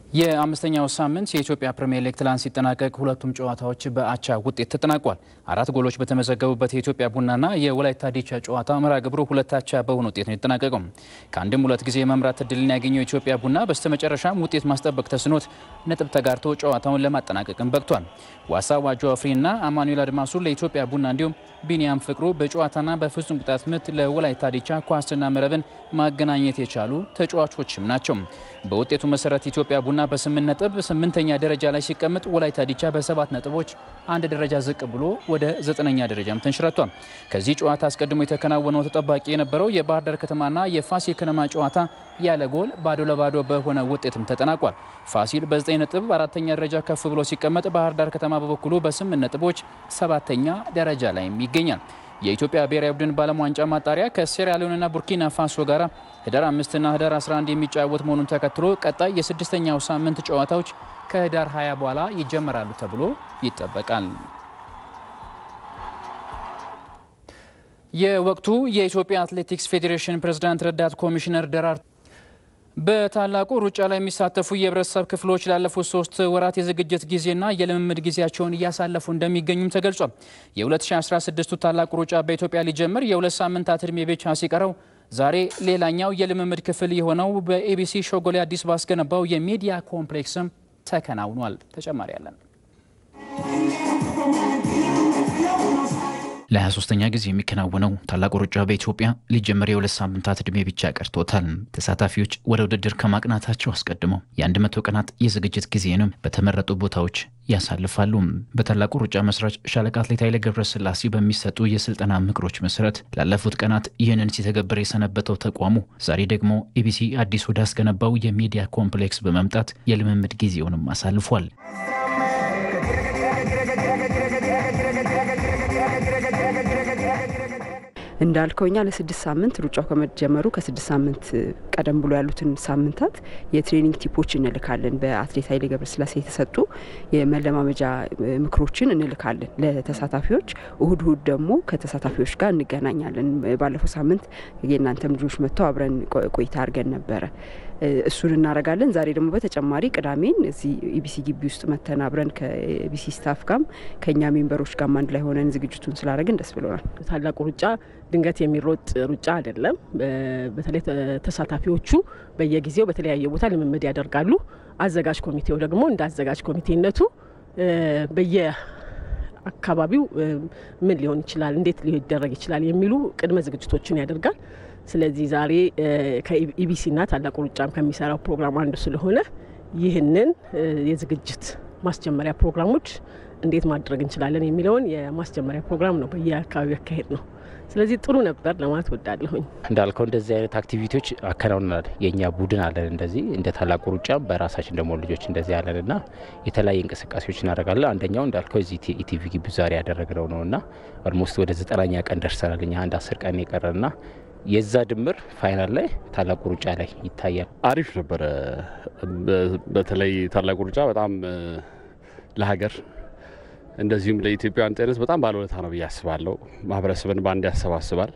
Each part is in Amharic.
የአምስተኛው ሳምንት የኢትዮጵያ ፕሪምየር ሊግ ትላንት ሲጠናቀቅ ሁለቱም ጨዋታዎች በአቻ ውጤት ተጠናቋል። አራት ጎሎች በተመዘገቡበት የኢትዮጵያ ቡናና የወላይታ ዲቻ ጨዋታ መርሃ ግብሩ ሁለት አቻ በሆነ ውጤት ነው የተጠናቀቀው። ከአንድም ሁለት ጊዜ የመምራት እድልን ያገኘው የኢትዮጵያ ቡና በስተመጨረሻም ውጤት ማስጠበቅ ተስኖት ነጥብ ተጋርቶ ጨዋታውን ለማጠናቀቅም በቅቷል። ዋሳ ዋጆ አፍሪና አማኑኤል አድማሱ ለኢትዮጵያ ቡና እንዲሁም ቢኒያም ፍቅሩ በጨዋታና በፍጹም ቅጣት ምት ለወላይታ ዲቻ ኳስና መረብን ማገናኘት የቻሉ ተጫዋቾችም ናቸው። በውጤቱ መሰረት ኢትዮጵያ ቡና በስምንት ነጥብ ስምንተኛ ደረጃ ላይ ሲቀመጥ ወላይታ ዲቻ በሰባት ነጥቦች አንድ ደረጃ ዝቅ ብሎ ወደ ዘጠነኛ ደረጃም ተንሽረቷል። ከዚህ ጨዋታ አስቀድሞ የተከናወነው ተጠባቂ የነበረው የባህር ዳር ከተማና የፋሲል ከነማ ጨዋታ ያለ ጎል ባዶ ለባዶ በሆነ ውጤትም ተጠናቋል። ፋሲል በዘጠኝ ነጥብ አራተኛ ደረጃ ከፍ ብሎ ሲቀመጥ፣ ባህር ዳር ከተማ በበኩሉ በስምንት ነጥቦች ሰባተኛ ደረጃ ላይም ይገኛል። የኢትዮጵያ ብሔራዊ ቡድን በዓለም ዋንጫ ማጣሪያ ከሴራሊዮንና ቡርኪና ፋሶ ጋር ህዳር አምስትና ህዳር 11 የሚጫወት መሆኑን ተከትሎ ቀጣይ የስድስተኛው ሳምንት ጨዋታዎች ከህዳር 20 በኋላ ይጀመራሉ ተብሎ ይጠበቃል። የወቅቱ የኢትዮጵያ አትሌቲክስ ፌዴሬሽን ፕሬዝዳንት ረዳት ኮሚሽነር ደራርቱ በታላቁ ሩጫ ላይ የሚሳተፉ የህብረተሰብ ክፍሎች ላለፉት ሶስት ወራት የዝግጅት ጊዜና የልምምድ ጊዜያቸውን እያሳለፉ እንደሚገኙም ተገልጿል። የ2016ቱ ታላቁ ሩጫ በኢትዮጵያ ሊጀምር የሁለት ሳምንታት እድሜ ብቻ ሲቀረው ዛሬ ሌላኛው የልምምድ ክፍል የሆነው በኤቢሲ ሾጎሌ አዲስ ባስገነባው የሚዲያ ኮምፕሌክስም ተከናውኗል። ተጨማሪ ያለን ለ23ኛ ጊዜ የሚከናወነው ታላቁ ሩጫ በኢትዮጵያ ሊጀመር የሁለት ሳምንታት ዕድሜ ብቻ ቀርቶታል። ተሳታፊዎች ወደ ውድድር ከማቅናታቸው አስቀድመው የአንድ መቶ ቀናት የዝግጅት ጊዜንም በተመረጡ ቦታዎች ያሳልፋሉ። በታላቁ ሩጫ መስራች ሻለቃ አትሌት ኃይሌ ገብረስላሴ በሚሰጡ የስልጠና ምክሮች መሰረት ላለፉት ቀናት ይህንን ሲተገብር የሰነበተው ተቋሙ ዛሬ ደግሞ ኢቢሲ አዲስ ወዳስገነባው የሚዲያ ኮምፕሌክስ በመምጣት የልምምድ ጊዜውንም አሳልፏል። እንዳልከው እኛ ለስድስት ሳምንት ሩጫው ከመጀመሩ ከስድስት ሳምንት ቀደም ብሎ ያሉትን ሳምንታት የትሬኒንግ ቲፖች እንልካለን። በአትሌት ኃይሌ ገብረስላሴ የተሰጡ የመለማመጃ ምክሮችን እንልካለን ለተሳታፊዎች። እሁድ እሁድ ደግሞ ከተሳታፊዎች ጋር እንገናኛለን። ባለፈው ሳምንት የእናንተም ልጆች መጥተው አብረን ቆይታ አድርገን ነበረ። እሱን እናደርጋለን። ዛሬ ደግሞ በተጨማሪ ቅዳሜን እዚህ ኢቢሲ ግቢ ውስጥ መተን አብረን ከኢቢሲ ስታፍ ጋም ከእኛ ሜምበሮች ጋም አንድ ላይ ሆነን ዝግጅቱን ስላደረግን ደስ ብሎናል። ታላቁ ሩጫ ድንገት የሚሮጥ ሩጫ አይደለም። በተለይ ተሳታፊዎቹ በየጊዜው በተለያየ ቦታ ልምምድ ያደርጋሉ። አዘጋጅ ኮሚቴው ደግሞ እንደ አዘጋጅ ኮሚቴነቱ በየ አካባቢው ምን ሊሆን ይችላል፣ እንዴት ሊደረግ ይችላል የሚሉ ቅድመ ዝግጅቶችን ያደርጋል። ስለዚህ ዛሬ ከኢቢሲና ታላቁ ሩጫም ከሚሰራው ፕሮግራም አንዱ ስለሆነ ይህንን የዝግጅት ማስጀመሪያ ፕሮግራሞች እንዴት ማድረግ እንችላለን የሚለውን የማስጀመሪያ ፕሮግራም ነው በየአካባቢው ያካሄድ ነው። ስለዚህ ጥሩ ነበር ለማለት ወዳለሁኝ። እንዳልከው እንደዚህ አይነት አክቲቪቲዎች አከናውናል። የእኛ ቡድን አለን እንደዚህ እንደ ታላቁ ሩጫ በራሳችን ደግሞ ልጆች እንደዚህ ያለን እና የተለያየ እንቅስቃሴዎች እናደርጋለን። አንደኛው እንዳልከው እዚህ ኢቲቪ ግቢ ዛሬ ያደረግነው ነው እና ኦልሞስት ወደ ዘጠናኛ ቀን ደርሰናል። እኛ አንድ አስር ቀን የቀረና የዛ ድምር ፋይናል ላይ ታላቁ ሩጫ ላይ ይታያል። አሪፍ ነበረ። በተለይ ታላቁ ሩጫ በጣም ለሀገር እንደዚሁም ለኢትዮጵያውያን ጤንነት በጣም ባለውለታ ነው ብዬ አስባለሁ። ማህበረሰብን በአንድ ያሰባስባል።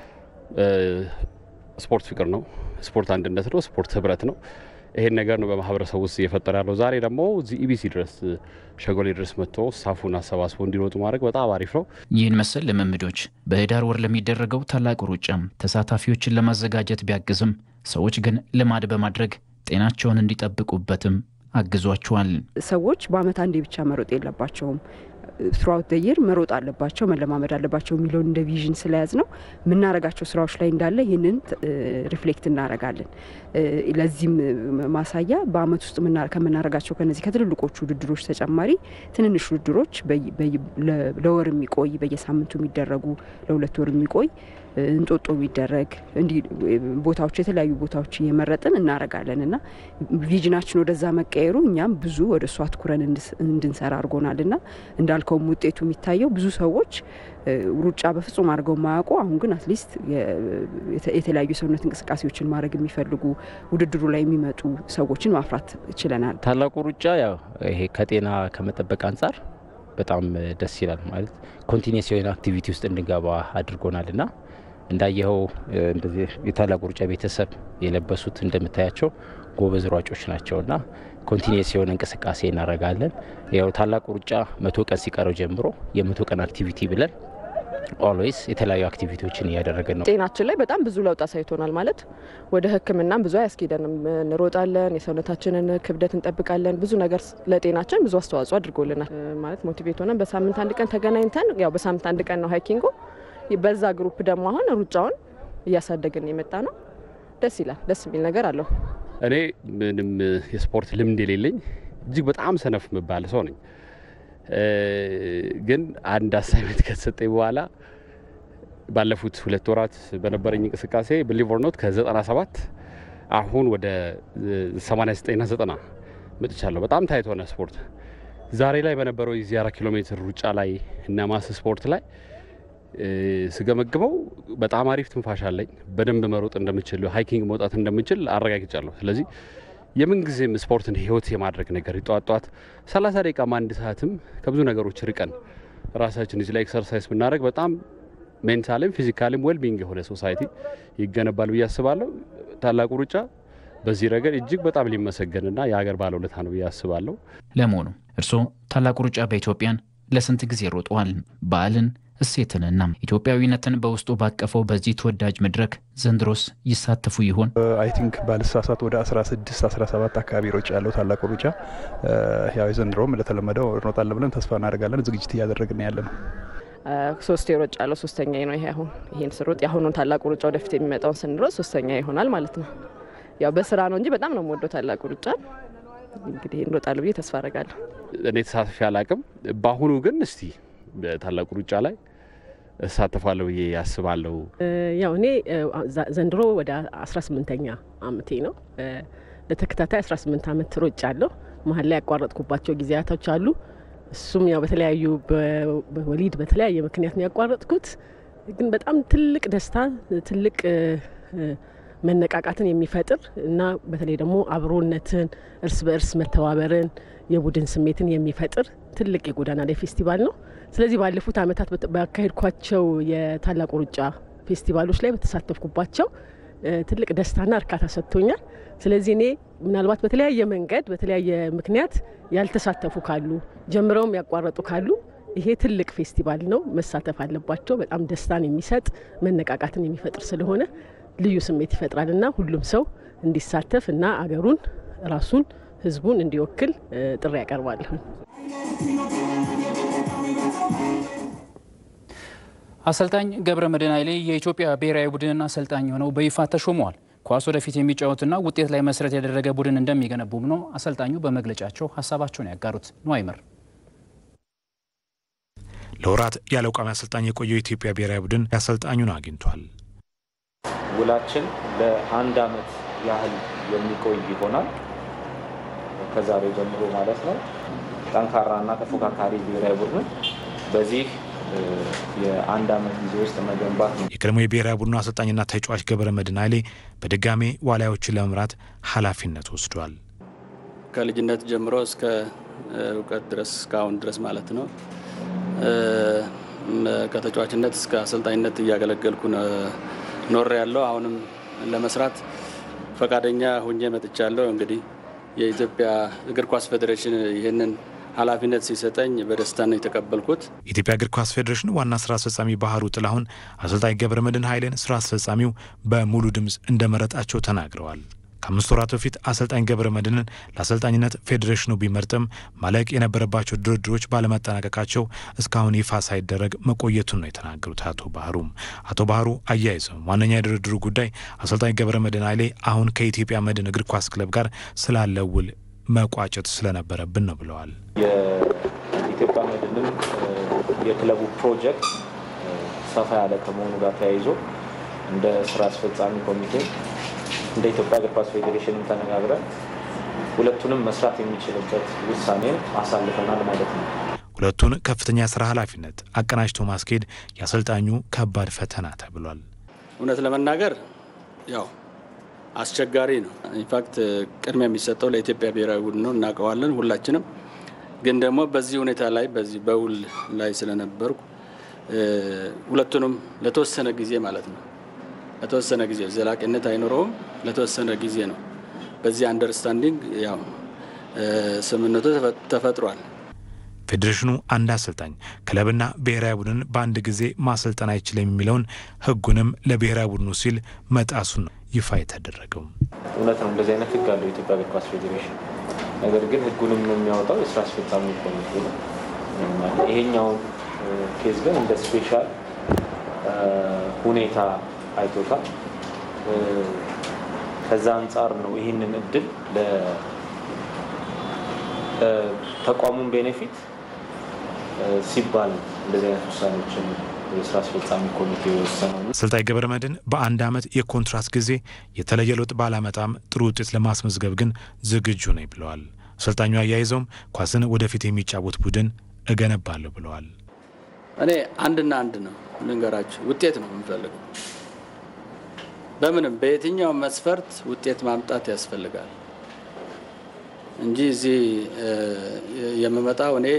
ስፖርት ፍቅር ነው፣ ስፖርት አንድነት ነው፣ ስፖርት ህብረት ነው። ይሄን ነገር ነው በማህበረሰቡ ውስጥ እየፈጠረ ያለው። ዛሬ ደግሞ እዚህ ኢቢሲ ድረስ ሸጎሌ ድረስ መጥቶ ስታፉን አሰባስቦ እንዲሮጡ ማድረግ በጣም አሪፍ ነው። ይህን መሰል ልምምዶች በህዳር ወር ለሚደረገው ታላቁ ሩጫም ተሳታፊዎችን ለማዘጋጀት ቢያግዝም ሰዎች ግን ልማድ በማድረግ ጤናቸውን እንዲጠብቁበትም አግዟቸዋል። ሰዎች በአመት አንዴ ብቻ መሮጥ የለባቸውም። ትሩአውት ደየር መሮጥ አለባቸው፣ መለማመድ አለባቸው የሚለውን እንደ ቪዥን ስለያዝ ነው የምናረጋቸው ስራዎች ላይ እንዳለ ይህንን ሪፍሌክት እናረጋለን። ለዚህም ማሳያ በአመት ውስጥ ከምናረጋቸው ከነዚህ ከትልልቆቹ ውድድሮች ተጨማሪ ትንንሽ ውድድሮች ለወር የሚቆይ በየሳምንቱ የሚደረጉ ለሁለት ወር የሚቆይ እንጦጦ የሚደረግ እንዲህ ቦታዎች የተለያዩ ቦታዎች እየመረጥን እናረጋለን እና ቪዥናችን ወደዛ መቀየሩ እኛም ብዙ ወደ እሱ አትኩረን እንድንሰራ አድርጎናል እና እንዳልከውም ውጤቱ የሚታየው ብዙ ሰዎች ሩጫ በፍጹም አድርገው የማያውቁ አሁን ግን አትሊስት የተለያዩ የሰውነት እንቅስቃሴዎችን ማድረግ የሚፈልጉ ውድድሩ ላይ የሚመጡ ሰዎችን ማፍራት ችለናል። ታላቁ ሩጫ ያው ይሄ ከጤና ከመጠበቅ አንጻር በጣም ደስ ይላል። ማለት ኮንቲኒስ የሆነ አክቲቪቲ ውስጥ እንድንገባ አድርጎናል እና እንዳየኸው እንደዚህ የታላቁ ሩጫ ቤተሰብ የለበሱት እንደምታያቸው ጎበዝ ሯጮች ናቸው እና ኮንቲኒየስ የሆነ እንቅስቃሴ እናደርጋለን። ያው ታላቁ ሩጫ መቶ ቀን ሲቀረው ጀምሮ የመቶ ቀን አክቲቪቲ ብለን ኦልዌይስ የተለያዩ አክቲቪቲዎችን እያደረገን ነው። ጤናችን ላይ በጣም ብዙ ለውጥ አሳይቶናል። ማለት ወደ ሕክምናም ብዙ አያስኬደንም። እንሮጣለን፣ የሰውነታችንን ክብደት እንጠብቃለን። ብዙ ነገር ለጤናችን ብዙ አስተዋጽኦ አድርጎልናል። ማለት ሞቲቬት ሆነን በሳምንት አንድ ቀን ተገናኝተን ያው በሳምንት አንድ ቀን ነው ሃይኪንጉ። በዛ ግሩፕ ደግሞ አሁን ሩጫውን እያሳደግን የመጣ ነው። ደስ ይላል። ደስ የሚል ነገር አለው። እኔ ምንም የስፖርት ልምድ የሌለኝ እጅግ በጣም ሰነፍ የምባል ሰው ነኝ። ግን አንድ አሳይመንት ከተሰጠኝ በኋላ ባለፉት ሁለት ወራት በነበረኝ እንቅስቃሴ ብሊቭ ኦር ኖት ከ97 አሁን ወደ 89ና 90 መጥቻለሁ። በጣም ታይት ሆነ ስፖርት። ዛሬ ላይ በነበረው የዚህ አራት ኪሎ ሜትር ሩጫ ላይ እና ማስ ስፖርት ላይ ስገመግመው በጣም አሪፍ ትንፋሽ አለኝ። በደንብ መሮጥ እንደምችል፣ ሃይኪንግ መውጣት እንደምችል አረጋግጫለሁ። ስለዚህ የምንጊዜም ስፖርትን ህይወት የማድረግ ነገር ጠዋት ጠዋት 30 ደቂቃም አንድ ሰዓትም ከብዙ ነገሮች ርቀን ራሳችን እዚህ ላይ ኤክሰርሳይዝ ብናደረግ በጣም ሜንታልም ፊዚካልም ዌልቢንግ የሆነ ሶሳይቲ ይገነባል ብዬ አስባለሁ። ታላቁ ሩጫ በዚህ ረገድ እጅግ በጣም ሊመሰገንና የሀገር ባለውለታ ነው ብዬ አስባለሁ። ለመሆኑ እርስዎ ታላቁ ሩጫ በኢትዮጵያን ለስንት ጊዜ ሮጠዋል? በዓልን እሴትንና ኢትዮጵያዊነትን በውስጡ ባቀፈው በዚህ ተወዳጅ መድረክ ዘንድሮስ ይሳተፉ ይሆን? አይ ቲንክ ባልሳሳት ወደ 16 17 አካባቢ ሮጫ ያለው ታላቁ ሩጫ ያው ዘንድሮም እንደተለመደው እንሮጣለን ብለን ተስፋ እናደርጋለን። ዝግጅት እያደረግን ያለ ነው። ሶስት የሮጫ ያለው ሶስተኛ ነው ይሄ አሁን ይሄን ስሮጥ የአሁኑን ታላቁ ሩጫ ወደፊት የሚመጣውን ስንሮጥ ሶስተኛ ይሆናል ማለት ነው። ያው በስራ ነው እንጂ በጣም ነው የምወደው ታላቁ ሩጫ። እንግዲህ እንሮጣለሁ ብዬ ተስፋ አደርጋለሁ። እኔ ተሳትፌ አላቅም። በአሁኑ ግን እስቲ ታላቁ ሩጫ ላይ እሳተፋለሁ ብዬ ያስባለሁ። ያው እኔ ዘንድሮ ወደ 18ኛ አመቴ ነው። ለተከታታይ 18 አመት ሮጫ አለሁ። መሀል ላይ ያቋረጥኩባቸው ጊዜያቶች አሉ። እሱም ያው በተለያዩ በወሊድ በተለያየ ምክንያት ነው ያቋረጥኩት። ግን በጣም ትልቅ ደስታ ትልቅ መነቃቃትን የሚፈጥር እና በተለይ ደግሞ አብሮነትን፣ እርስ በእርስ መተባበርን፣ የቡድን ስሜትን የሚፈጥር ትልቅ የጎዳና ላይ ፌስቲቫል ነው። ስለዚህ ባለፉት አመታት ባካሄድኳቸው የታላቁ ሩጫ ፌስቲቫሎች ላይ በተሳተፍኩባቸው ትልቅ ደስታና እርካታ ሰጥቶኛል። ስለዚህ እኔ ምናልባት በተለያየ መንገድ በተለያየ ምክንያት ያልተሳተፉ ካሉ ጀምረውም ያቋረጡ ካሉ ይሄ ትልቅ ፌስቲቫል ነው፣ መሳተፍ አለባቸው። በጣም ደስታን የሚሰጥ መነቃቃትን የሚፈጥር ስለሆነ ልዩ ስሜት ይፈጥራል እና ሁሉም ሰው እንዲሳተፍ እና አገሩን ራሱን ህዝቡን እንዲወክል ጥሪ ያቀርባለሁ። አሰልጣኝ ገብረ መድህን ኃይሌ የኢትዮጵያ ብሔራዊ ቡድን አሰልጣኝ ሆነው በይፋ ተሾመዋል። ኳስ ወደፊት የሚጫወትና ውጤት ላይ መሰረት ያደረገ ቡድን እንደሚገነቡም ነው አሰልጣኙ በመግለጫቸው ሀሳባቸውን ያጋሩት። ነዋይመር ለወራት ያለ ቋሚ አሰልጣኝ የቆየው የኢትዮጵያ ብሔራዊ ቡድን አሰልጣኙን አግኝቷል። ውላችን ለአንድ አመት ያህል የሚቆይ ይሆናል ከዛሬ ጀምሮ ማለት ነው። ጠንካራና ተፎካካሪ ብሔራዊ ቡድን በዚህ የአንድ አመት ጊዜ ውስጥ መገንባት ነው። የቀድሞ የብሔራዊ ቡድኑ አሰልጣኝና ተጫዋች ገብረ መድህን ኃይሌ በድጋሜ ዋሊያዎችን ለመምራት ኃላፊነት ወስዷል። ከልጅነት ጀምሮ እስከ እውቀት ድረስ እስካሁን ድረስ ማለት ነው ከተጫዋችነት እስከ አሰልጣኝነት እያገለገልኩ ኖር ያለው አሁንም ለመስራት ፈቃደኛ ሁኜ መጥቻለሁ። እንግዲህ የኢትዮጵያ እግር ኳስ ፌዴሬሽን ይህንን ኃላፊነት ሲሰጠኝ በደስታ ነው የተቀበልኩት። የኢትዮጵያ እግር ኳስ ፌዴሬሽን ዋና ስራ አስፈጻሚ ባህሩ ጥላሁን አሰልጣኝ ገብረ መድህን ኃይሌን ስራ አስፈጻሚው በሙሉ ድምፅ እንደመረጣቸው ተናግረዋል። ከአምስት ወራት በፊት አሰልጣኝ ገብረ መድህንን ለአሰልጣኝነት ፌዴሬሽኑ ቢመርጥም ማለቅ የነበረባቸው ድርድሮች ባለመጠናቀቃቸው እስካሁን ይፋ ሳይደረግ መቆየቱን ነው የተናገሩት አቶ ባህሩም። አቶ ባህሩ አያይዘው ዋነኛ የድርድሩ ጉዳይ አሰልጣኝ ገብረ መድህን ኃይሌ አሁን ከኢትዮጵያ መድን እግር ኳስ ክለብ ጋር ስላለው ውል መቋጨት ስለነበረብን ነው ብለዋል። የኢትዮጵያ መድንም የክለቡ ፕሮጀክት ሰፋ ያለ ከመሆኑ ጋር ተያይዞ እንደ ስራ አስፈጻሚ ኮሚቴ እንደ ኢትዮጵያ እግር ኳስ ፌዴሬሽንም ተነጋግረን ሁለቱንም መስራት የሚችልበት ውሳኔን አሳልፈናል ማለት ነው። ሁለቱን ከፍተኛ ስራ ኃላፊነት አቀናጅቶ ማስኬድ የአሰልጣኙ ከባድ ፈተና ተብሏል። እውነት ለመናገር ያው አስቸጋሪ ነው። ኢንፋክት ቅድሚያ የሚሰጠው ለኢትዮጵያ ብሔራዊ ቡድን ነው፣ እናውቀዋለን ሁላችንም። ግን ደግሞ በዚህ ሁኔታ ላይ በዚህ በውል ላይ ስለነበርኩ ሁለቱንም ለተወሰነ ጊዜ ማለት ነው ለተወሰነ ጊዜ ዘላቂነት አይኖረውም። ለተወሰነ ጊዜ ነው። በዚህ አንደርስታንዲንግ ያው ስምምነቱ ተፈጥሯል። ፌዴሬሽኑ አንድ አሰልጣኝ ክለብና ብሔራዊ ቡድን በአንድ ጊዜ ማሰልጠን አይችልም የሚለውን ሕጉንም ለብሔራዊ ቡድኑ ሲል መጣሱን ነው ይፋ የተደረገው። እውነት ነው፣ እንደዚህ አይነት ሕግ አለው የኢትዮጵያ እግር ኳስ ፌዴሬሽን። ነገር ግን ሕጉንም የሚያወጣው የስራ አስፈጻሚ ኮሚቴ ነው። ይሄኛውን ኬዝ ግን እንደ ስፔሻል ሁኔታ አይቶታል። ከዛ አንጻር ነው ይህንን እድል ለተቋሙን ቤኔፊት ሲባል እንደዚህ አይነት ውሳኔዎችን የስራ አስፈጻሚ ኮሚቴ የወሰነው። አሰልጣኝ ገብረ መድህን በአንድ ዓመት የኮንትራት ጊዜ የተለየ ለውጥ ባላመጣም ጥሩ ውጤት ለማስመዝገብ ግን ዝግጁ ነኝ ብለዋል። አሰልጣኙ አያይዘውም ኳስን ወደፊት የሚጫወት ቡድን እገነባለሁ ብለዋል። እኔ አንድና አንድ ነው ልንገራችሁ፣ ውጤት ነው የምንፈልገው። በምንም በየትኛው መስፈርት ውጤት ማምጣት ያስፈልጋል እንጂ እዚህ የምመጣው እኔ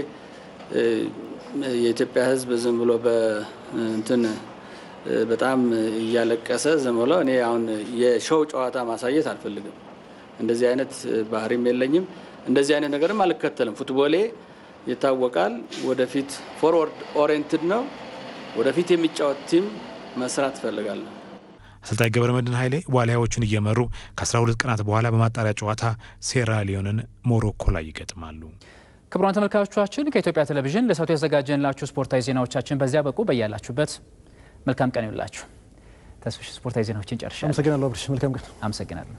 የኢትዮጵያ ሕዝብ ዝም ብሎ በእንትን በጣም እያለቀሰ ዝም ብሎ እኔ አሁን የሾው ጨዋታ ማሳየት አልፈልግም። እንደዚህ አይነት ባህሪም የለኝም። እንደዚህ አይነት ነገርም አልከተልም። ፉትቦሌ ይታወቃል። ወደፊት ፎርወርድ ኦሪየንትድ ነው። ወደፊት የሚጫወት ቲም መስራት እፈልጋለሁ። አሰልጣኝ ገብረ መድህን ኃይሌ ዋሊያዎቹን እየመሩ ከ12 ቀናት በኋላ በማጣሪያ ጨዋታ ሴራሊዮንን ሞሮኮ ላይ ይገጥማሉ። ክቡራን ተመልካቾቻችን ከኢትዮጵያ ቴሌቪዥን ለሰዓቱ ያዘጋጀንላችሁ ስፖርታዊ ዜናዎቻችን በዚያ በቁ። በያላችሁበት መልካም ቀን ይውላችሁ። ተስፍሽ ስፖርታዊ ዜናዎችን ጨርሻለሁ። አመሰግናለሁ አብርሽ። መልካም ቀን። አመሰግናለሁ።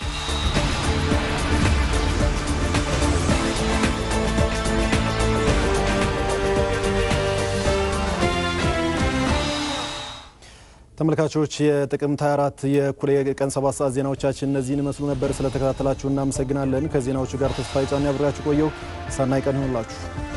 ተመልካቾች የጥቅምት 24 የእኩለ ቀን 7 ሰዓት ዜናዎቻችን እነዚህን ይመስሉ ነበር። ስለተከታተላችሁ እናመሰግናለን። ከዜናዎቹ ጋር ተስፋ ጫን ያብራችሁ ቆየው። ሰናይ ቀን ይሆንላችሁ።